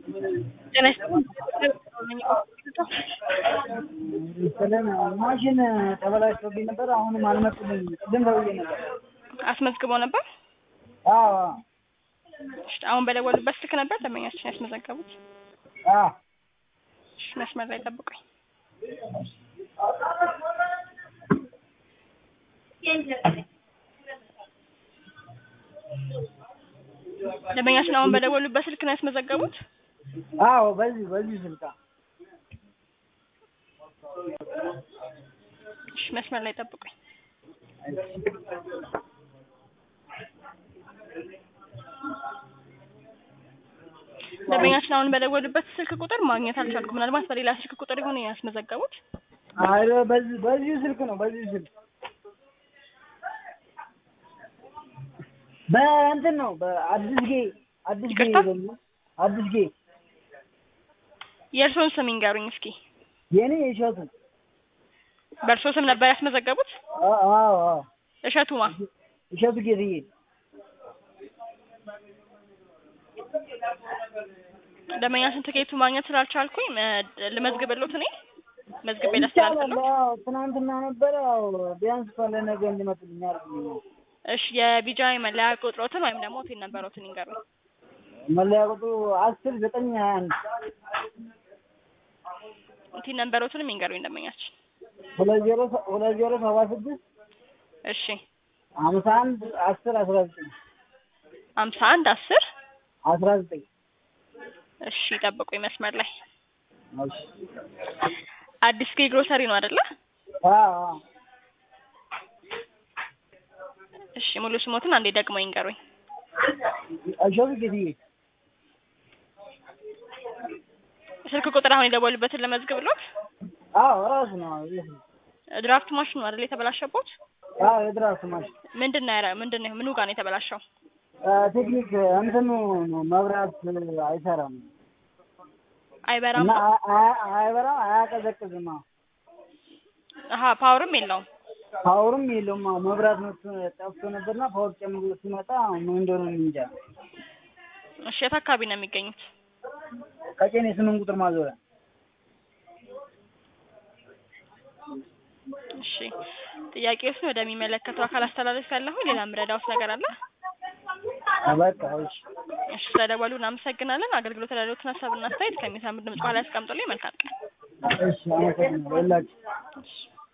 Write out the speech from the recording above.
ጤና ይስጥልኝ። ሰላም ማሽን ተበላሽቶብኝ ነበር። አሁንም አልመጡልኝ። ቅድም ደውዬ ነበር። አስመዝግበው ነበር? አዎ እሺ፣ አሁን በደወሉበት ስልክ ነበር ደንበኛችን ያስመዘገቡት? አዎ እሺ፣ መስመር ላይ ጠብቁኝ። ደንበኛችን አሁን በደወሉበት ስልክ ነው ያስመዘገቡት? አዎ በዚህ በዚህ ስልክ እሺ፣ መስመር ላይ ጠብቁኝ። ደንበኛችን አሁን በደወሉበት ስልክ ቁጥር ማግኘት አልቻልኩም። ምናልባት በሌላ ስልክ ቁጥር ይሆን ያስመዘገቡት? አይ በዚህ በዚህ ስልክ ነው በዚህ ስልክ በእንትን ነው በአዲስ ጌ አዲስ ጌ ይቅርታ? ደግሞ አዲስ ጌ የእርስዎን ስም ይንገሩኝ እስኪ። የኔ እሸቱ በእርስዎ ስም ነበር ያስመዘገቡት? አ- አዎ አዎ እሸቱማ እሸቱ ጌትዬ ደንበኛችን ትኬቱ ማግኘት ስላልቻልኩኝ እ፣ ልመዝግብልዎት እኔ መዝግቤ ይቻላል። ላስተላልፍልዎት። አዎ ትናንትና ነበረ። አዎ ቢያንስ ካለ ነገ እንዲመጡልኝ አድርጉልኝ። እሺ የቢጃይ መለያ ቁጥሮትን ወይም ደግሞ ቲን ነበሮትን ይንገሩኝ። መለያ ቁጥሩ አስር ዘጠኝ ሀያ አንድ ቲን ነበሮትንም ይንገሩኝ ደንበኛችን። ሁለት ዜሮ ሰ- ሁለት ዜሮ ሰባ ስድስት እሺ ሀምሳ አንድ አስር አስራ ዘጠኝ ሀምሳ አንድ አስር አስራ ዘጠኝ እሺ ጠብቁኝ መስመር ላይ እሺ አዲስ ጌ ግሮሰሪ ነው አይደለ? አዎ አዎ እሺ ሙሉ ስሞትን አንዴ ደግሞ ይንገሩኝ። እሸቱ ጌትዬ ስልክ ቁጥር አሁን የደወሉበትን ለመዝግብልዎት። አዎ ራሱ ነው ይህ ነው። ድራፍት ማሽኑ አይደል የተበላሸቦት? አዎ የድራፍት ማሽን ምንድን ነው ያረ- ምንድን ነው ምኑ ጋር ነው የተበላሸው? አ፣ ቴክኒክ እንትኑ ነው መብራት አይሰራም አይበራም እና ነው? አ- አ- አይበራም አያቀዘቅዝም። አዎ አሀ ፓወርም የለውም። ፓወርም የለውም። አዎ መብራት መጥቶ ጠፍቶ ነበርና ፓወር ጨምሮ ሲመጣ ምን እንደሆነ እኔ እንጃ። እሺ የት አካባቢ ነው የሚገኙት? ቀጨኔ ስምንት ቁጥር ማዞሪያ እሺ ጥያቄዎችን ወደሚመለከተው አካል አስተላለፍ ያለሁ ሌላ ምረዳውስ ነገር አለ? በቃ እሺ እሺ ስለደወሉ እናመሰግናለን። አገልግሎት ላሉትን ሀሳብና አስተያየት ከሚሰሙ ድምጽ በኋላ ያስቀምጡልኝ። መልካም ቀን። እሺ አመሰግናለሁ። የላችሁ እሺ